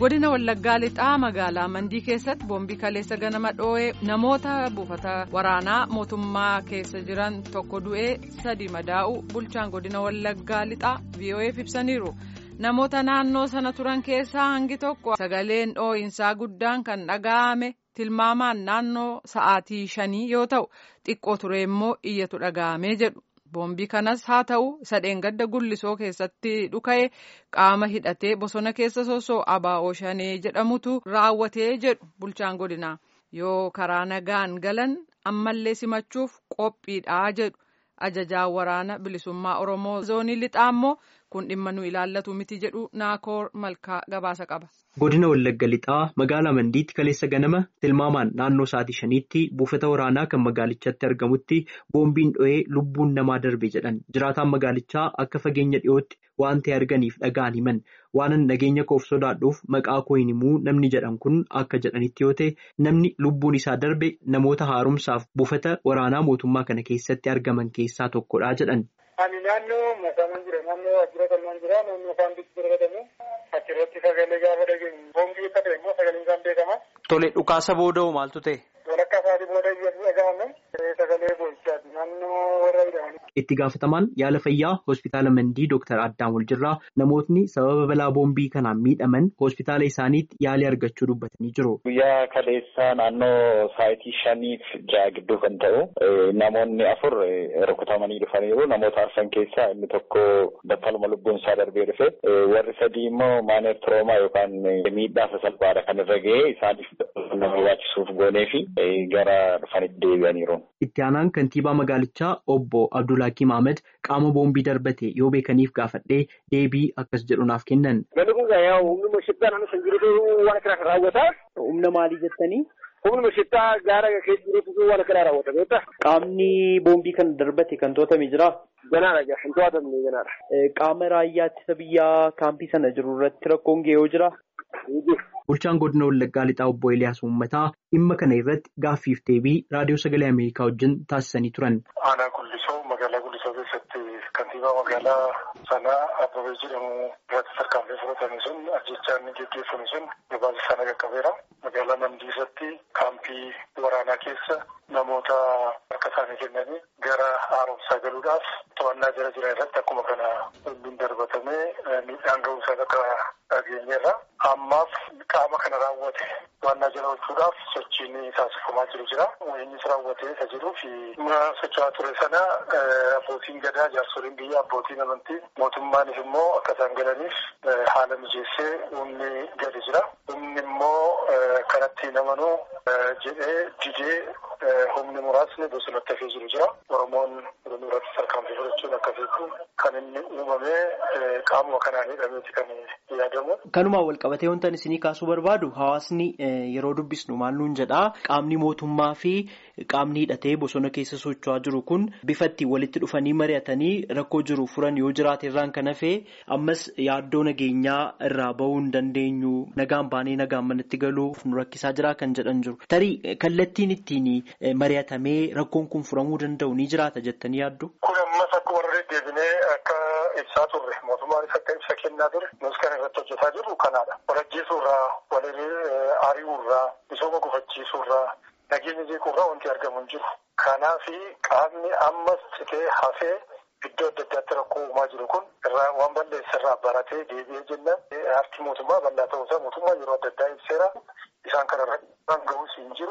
godina wallaggaa lixaa magaalaa mandii keessatti boombii kaleessa ganama dhoo'ee namoota buufata waraanaa mootummaa keessa jiran tokko du'ee sadi madaa'u bulchaan godina wallaggaa lixaa vo'eef ibsaniiru namoota naannoo sana turan keessaa hangi tokko sagaleen dhoo'insaa guddaan kan dhaga'ame tilmaamaan naannoo sa'aatii shanii yoo ta'u xiqqoo ture immoo iyyatu dhaga'amee jedhu. boombii kanas haa ta'u isa dheengadda gullisoo keessatti dhuka'e qaama hidhatee bosona keessa sosoo abaa'oo shanee jedhamutu raawwatee jedhu bulchaan godinaa yoo karaa nagaan galan ammallee simachuuf qophiidhaa jedhu ajajaan waraana bilisummaa oromoo zoonii lixaa immoo kun dhimma nu ilaallatu miti jedhu naakoor malkaa gabaasa qaba. godina wallagga lixaa magaalaa mandiitti kaleessa ganama tilmaamaan naannoo sa'aatii shaniitti buufata waraanaa kan magaalichatti argamutti boombiin dho'ee lubbuun namaa darbe jedhan jiraataan magaalichaa akka fageenya dhiyootti waan ta'e arganiif dhagaan himan waanan nageenya koof sodaadhuuf maqaa koo hin himuu namni jedhan kun akka jedhanitti yoo ta'e namni lubbuun isaa darbe namoota haaromsaaf buufata waraanaa mootummaa kana keessatti argaman keessaa tokkodha jedhan. Ani naannoo masaaman jira naannoo waajjira kanneen jira naannoo isaan bitti argatamu achirratti sagalee gaafa dhageenyu boombii akka ta'e immoo sagalee isaan beekama. Tole dhukaasa booda'u maaltu ta'e? Walakkaa isaatii booda iyyatu dhaga'ame sagalee boonsaati naannoo warra jedhamani. Itti gaafatamaan yaala fayyaa hospitaala Mandii Dooktar Addaan Waljirraa namootni sababa balaa boombii kanaan miidhaman hospitaala isaaniitti yaalii argachuu dubbatanii jiru. Guyyaa kaleessaa naannoo sa'aatii shaniif ja'a gidduu kan ta'u namoonni afur rukutamanii dhufaniiru. Namoota arfan keessaa inni tokko battaluma lubbuun isaa darbee dhufe warri sadii immoo maaneef turoomaa yookaan miidhaa sasalphaadha kan irra ga'ee isaaniif nama barbaachisuuf goonee fi gara dhufanitti deebi'aniiru. Itti aanaan kantiibaa magaalichaa obbo Abdullaakiim Ahmed qaama boombii darbate yoo beekaniif gaafadhee deebii akkas jedhu naaf kennan. Galli kun yaa humna shittaa naannoo san jirutu waan kana raawwata. Humna maalii jettanii? Humna shittaa gaara keessa jirutu waan kana raawwata beektaa? Qaamni boombii kana darbate kan to'atame jiraa? Ganaadha jaa hin to'atamne ganaadha. Qaama raayyaa ittisa biyyaa kaampii sana jiru irratti rakkoon ga'ee yoo jiraa? Bulchaan godina Wallaggaa Lixaa obbo Eliyaas Uummataa dhimma kana irratti gaaffiif deebii raadiyoo sagalee Ameerikaa wajjin taasisanii turan. Aanaa Gullisoo magaalaa Gullisoo keessatti kantiibaa magaalaa sanaa Abbabee jedhamu irratti tarkaanfii fudhatame sun ajjechaan geggeeffame sun gabaasa sana qaqqabeera. Magaalaa Mandiisatti kaampii waraanaa keessa namoota harka isaanii kennanii gara haaromsaa galuudhaaf to'annaa jara jiran irratti akkuma kana boombiin darbatamee miidhaan ga'uusaa akka dhageenyeerra. Ammaaf qaama kana raawwate to'annaa jala oolchuudhaaf sochiin taasifamaa jiru jira. Innis raawwatee isa jiruu fi socho'aa ture sana abbootiin gadaa jaarsoliin biyya abbootiin amantii mootummaanis immoo akka isaan galaniif haala mijeessee humni gadi jira. Humni immoo kanatti namanuu jedhee didee humni muraasni bosonatti hafee jiru jira. Oromoon oromoo irratti tarkaanfii fudhachuun akka beeku kan inni uumamee qaamuma kanaan hidhameeti kan yaadamu. Kanumaan wal qabatee wantan isinii kaasuu barbaadu hawaasni yeroo dubbisnu maal nuun jedhaa qaamni mootummaa fi qaamni hidhatee bosona keessa socho'aa jiru kun bifa ittiin walitti dhufanii mari'atanii rakkoo jiru furan yoo jiraate irraan kan hafee ammas yaaddoo nageenyaa irraa bahuu hin dandeenyu nagaan baanee nagaan manatti galuuf nu rakkisaa jira kan jedhan jiru. Tarii kallattiin ittiin mari'atamee rakkoon kun furamuu danda'u ni jiraata jettanii yaaddu? Kun ammas akkuma irra deddeebinee akka ibsaa turre mootummaanis akka ibsa kennaa ture nus kan irratti hojjetaa jirru kanaadha. Walajjeesuurraa, walirree ari'uurraa, misooma gufachiisuurraa, nageenya jeequurraa wanti argamu hin jiru. Kanaafi qaamni ammas citee hafee iddoo adda addaatti rakkoo uumaa jiru kun irraa waan balleessa irraa baratee deebi'ee jennaan harki mootummaa bal'aa ta'uusaa mootummaa yeroo adda addaa ibseera. Isaan kana irra ga'uus hin jiru.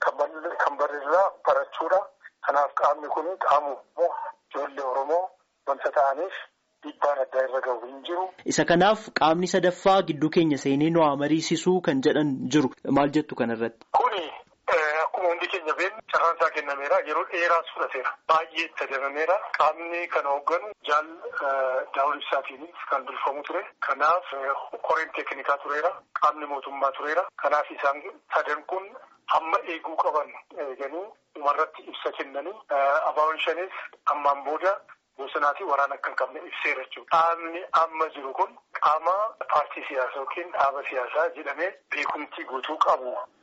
Kan barreerraa barachuudha. Kanaaf qaamni kun qaamu ijoollee Oromoo wanta ta'aniif dhiibbaan addaa irra gahu hin jiru. Isa kanaaf qaamni sadaffaa gidduu keenya seenee nu haa mariisisuu kan jedhan jiru. Maal jettu kanarratti? Kuni akkuma hundi keenya beeknu carraan isaa kennameera. Yeroo dheeraas fudhateera. Baay'ee itti adabameera. Qaamni kana hoogganu jaal daawul ibsaatiin kan durfamu ture. Kanaaf koreen teeknikaa tureera. Qaamni mootummaa tureera. Kanaaf isaan sadan kun hamma eeguu qaban eeganii dhumarratti ibsa kennanii abaaboon shanis ammaan booda bosonaa fi waraana akka hin qabne ibseera jechuudha. Qaamni amma jiru kun qaama paartii siyaasaa yookiin dhaaba siyaasaa jedhamee beekumtii guutuu qabu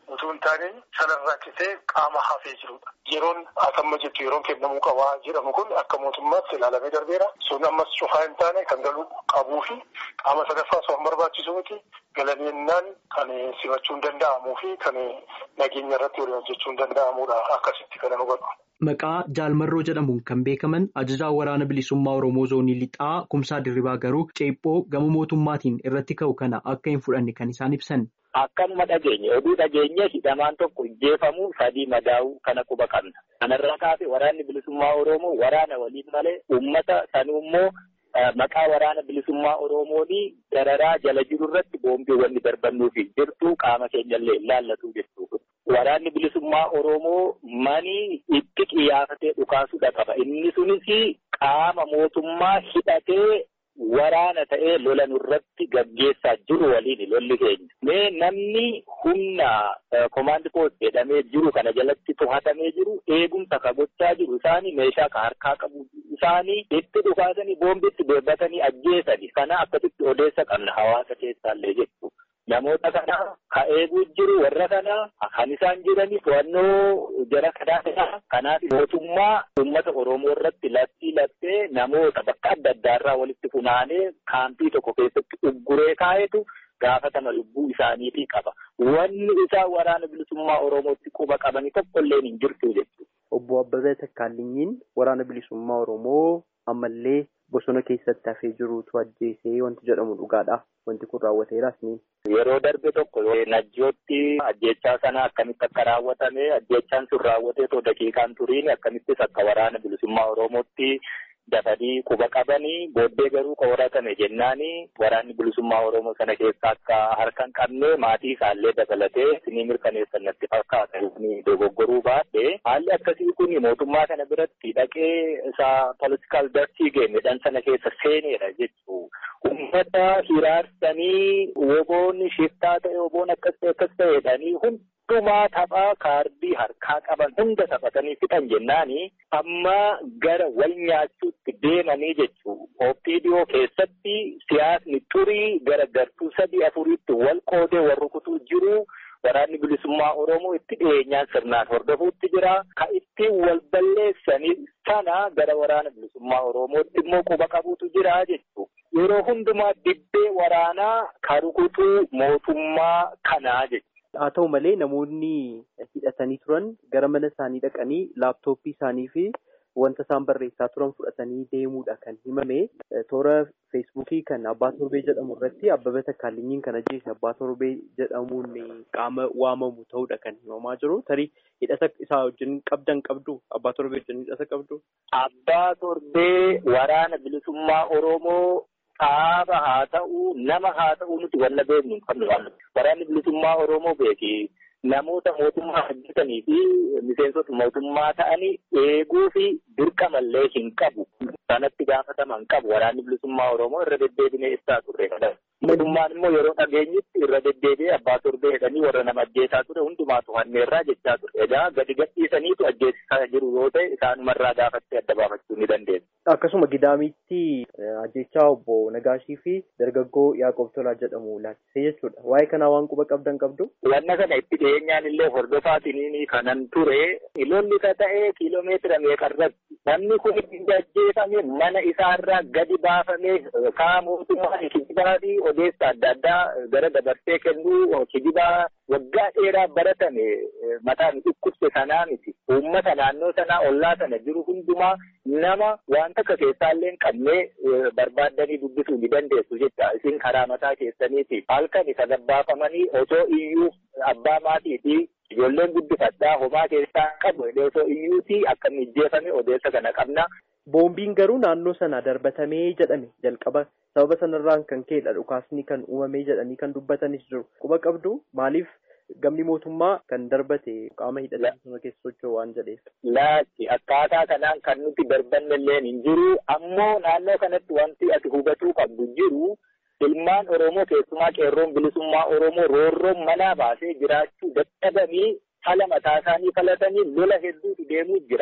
utuu hin taane sanarraa kitee qaama hafee jirudha. Yeroon atamma jettu yeroon kennamuu qabaa jedhamu kun akka mootummaatti ilaalamee darbeera. Sun ammas cufaa hin taane kan galuu qabuu fi qaama sadaffaa osoo hin barbaachisu miti galaniinnaan kan simachuun danda'amuu fi kan nageenya irratti waliin hojjechuun danda'amudha akkasitti kan hubadhu. Maqaa Jaalmarroo jedhamuun kan beekaman ajajaa waraana bilisummaa Oromoo zoonii lixaa kumsaa dirribaa garuu ceephoo gama mootummaatiin irratti ka'u kana akka hin fudhanne kan isaan ibsan. Akkanuma dhageenye oduu dhageenye hidhamaan tokko ijjeefamuu sadii madaa'uu kana quba qabna. Kanarraa kaasee waraanni bilisummaa Oromoo waraana waliin malee uummata sanuu immoo maqaa waraana bilisummaa Oromoonii dararaa jala jiru irratti boombiiwwan darbannuufi jirtu qaama keenyallee ilaallatu jechuudha. Waraanni bilisummaa Oromoo manii itti qiyaafatee dhukaasuudha qaba. Inni sunis qaama mootummaa hidhatee waraana ta'ee lola nurratti gaggeessaa jiru waliin lolli keenya. Mee namni humna komaandi poost jedhamee jiru kana jalatti to'atamee jiru eegumsa ka gochaa jiru isaanii meeshaa ka harkaa qabu isaanii itti dhukaasanii boombitti darbatanii ajjeesani. Kana akkasitti odeessa qabna hawaasa keessaallee jechuudha. Namoota kana ka eeguu jiru warra kana kan isaan jiranii to'annoo jara kanaa kanaaf mootummaa uummata Oromoo irratti lattii lattee namoota bakka adda addaarraa walitti funaanee kaampii tokko keessatti ugguree kaa'etu gaafatama lubbuu isaaniitii qaba. Wanni isaa waraana bilisummaa Oromootti quba qabanii tokkollee hin jirtu jechuudha. Obbo Abbabee Takkaalinyiin waraana bilisummaa Oromoo ammallee bosona keessatti hafee jirutu ajjeesee wanti jedhamu dhugaadha. Wanti kun raawwateeras ni. Yeroo darbe tokko najjootti ajjechaa sana akkamitti akka raawwatame ajjechaan sun raawwatee too daqiiqaan turiin akkamittis akka waraana bilisummaa Oromootti dafanii quba qabanii booddee garuu qoratame jennaani waraanni bilisummaa Oromoo sana keessa akka harka hin qabne maatii isaallee dabalatee isinii mirkaneessan natti fakkaata dogoggoruu baadhee haalli akkasii kun mootummaa kana biratti dhaqee isaa politikaal darsii geemedhaan sana keessa seeneedha jechuu ummata hiraarsanii woboonni shiftaa ta'e woboon akkas ta'e akkas ta'edhanii hundumaa taphaa kaardii harkaa qaban hunda taphatanii fixan jennaani amma gara wal nyaachuutti deemanii jechuu ooppiidiyoo keessatti siyaasni turii gara gartuu sadii afuriitti wal qoodee wal rukutuu jiru. Waraanni bilisummaa Oromoo itti dhiyeenyaan sirnaan hordofuutti jira. Ka ittiin wal balleessanii sana gara waraana bilisummaa Oromootti immoo quba qabuutu jira jechuudha. Yeroo hundumaa dibbee waraanaa ka rukutuu mootummaa kanaa jechuudha. Haa ta'u malee namoonni hidhatanii turan gara mana isaanii dhaqanii laaptooppii isaanii fi wanta isaan barreessaa turan fudhatanii deemuudha kan himame. Toora feesbuukii kan abbaa torbee jedhamu irratti abbabee takkaalinyiin kan ajjeese abbaa torbee jedhamuun qaama waamamu ta'uudha kan himamaa jiru. Tarii hidhata isaa wajjin qabdan qabdu abbaa torbee wajjin hidhata qabdu. Abbaa torbee waraana bilisummaa Oromoo dhaaba haa ta'u nama haa ta'u nuti wanna beeknu hin qabnu. Waraanni bilisummaa Oromoo beeki. Namoota mootummaa hojjetanii fi miseensota mootummaa ta'anii eeguu fi dirqamallee hin qabu. Sanatti gaafatama hin qabu. Waraanni bilisummaa Oromoo irra deddeebinee ibsaa turre. Mootummaan immoo yeroo dhageenyitti irra deddeebi'ee abbaa torbee jedhanii warra nama ajjeesaa ture hundumaa to'anneerraa jechaa ture. Egaa gadi gadhiisaniitu ajjeesisaa jiru yoo ta'e isaanumarraa gaafattee adda baafachuu ni dandeenya. Akkasuma gidaamitti ajjechaa obbo Nagaashii fi dargaggoo Yaaqoob Tolaa jedhamu laachisee jechuudha. Waa'ee kanaa waan quba qabdan qabdu. Wanna kana itti dhiyeenyaan illee hordofaatiin kanan ture. Lolli ka ta'ee kiiloomeetira meeqarratti namni kun ajjeefame mana isaarraa gadi baafamee kaa mootummaa kijibaa fi odeessa adda addaa gara dabarsee kennuu kijibaa waggaa dheeraa baratame mataan dhukkubse sanaa miti. Uummata naannoo sanaa ollaa sana jiru hundumaa nama waan takka keessaallee hin qabnee barbaaddanii dubbisuu ni dandeessu jecha isin karaa mataa keessaniiti. Halkan isa gabbaafamanii osoo iyyuu abbaa maatii fi ijoolleen guddifadhaa homaa keessaa qabu osoo iyyuuti akka inni ajjeefame odeessa kana qabna. Boombiin garuu naannoo sana darbatamee jedhame jalqaba sababa sanarraan kan ka'edha dhukaasni kan uumamee jedhanii kan dubbatanis jiru. Quba qabdu maaliif gamni mootummaa kan darbate qaama hidhatanii sana keessa socho'u waan jedheef. Laatti akkaataa kanaan kan nuti darbanne illee hin jiru ammoo naannoo kanatti wanti ati hubatuu qabdu jiru. Ilmaan Oromoo keessumaa qeerroon bilisummaa Oromoo roorroon manaa baasee jiraachuu dadhabanii haala mataa isaanii falatanii lola hedduutu deemuu jira.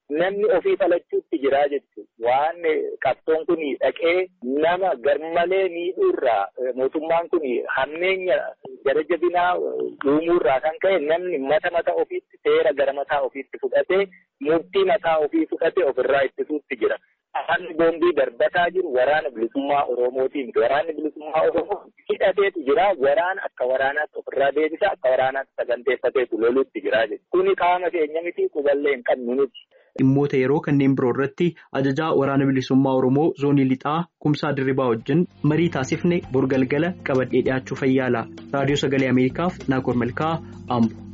namni ofii falachuutti jiraa jechuudha. Waan qabsoon kun dhaqee nama garmalee miidhuurraa mootummaan kun hammeenya gara jabinaa uumuurraa kan ka'e namni mata mataa ofiitti seera gara mataa ofiitti fudhatee murtii mataa ofii fudhatee ofirraa ittisuutti jira. Haalli boombii darbataa jiru waraana bilisummaa Oromootii miti. Waraanni bilisummaa Oromoo hidhateetu jira. Waraana akka waraanaatti ofirraa deebisa. Akka waraanaatti saganteeffateetu loluutti jira jechuudha. Kuni qaama keenya miti quballee hin qabnu nuti. Dhimmoota yeroo kanneen biroo irratti ajajaa waraana bilisummaa Oromoo zoonii lixaa kumsaa dirribaa wajjin marii taasifne borgalgala qabadhee dhiyaachuu fayyaala. Raadiyoo Sagalee Ameerikaaf Naakoor Malkaa Ambo.